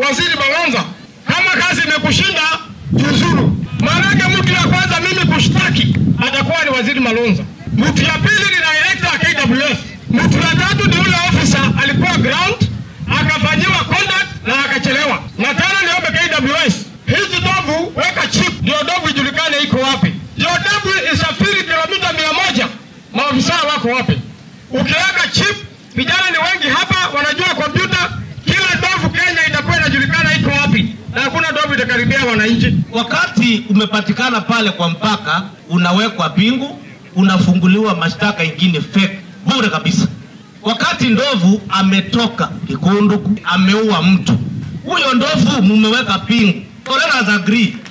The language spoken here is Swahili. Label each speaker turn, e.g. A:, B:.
A: waziri Malonza, kama kazi imekushinda jiuzuru. Maanake mtu ya kwanza mimi kushtaki atakuwa ni waziri Malonza, mtu ya pili ni director wa KWS, mtu ya tatu ni ule officer alikuwa ground akafanyiwa conduct na akachelewa. Na tena niombe KWS, hizi dovu weka chip, ndio dovu ijulikane iko wapi, ndio dovu isafiri kilomita mia moja maafisa wako wapi? Ukiweka chip, vijana ni wengi hapa wanajua kompyuta, kila dovu Kenya itakuwa inajulikana iko wapi, na hakuna dovu itakaribia wananchi.
B: Wakati umepatikana pale kwa mpaka, unawekwa pingu, unafunguliwa mashtaka ingine fake bure kabisa. Wakati ndovu ametoka Kikunduku, ameua mtu, huyo ndovu mumeweka pingu. So let us agree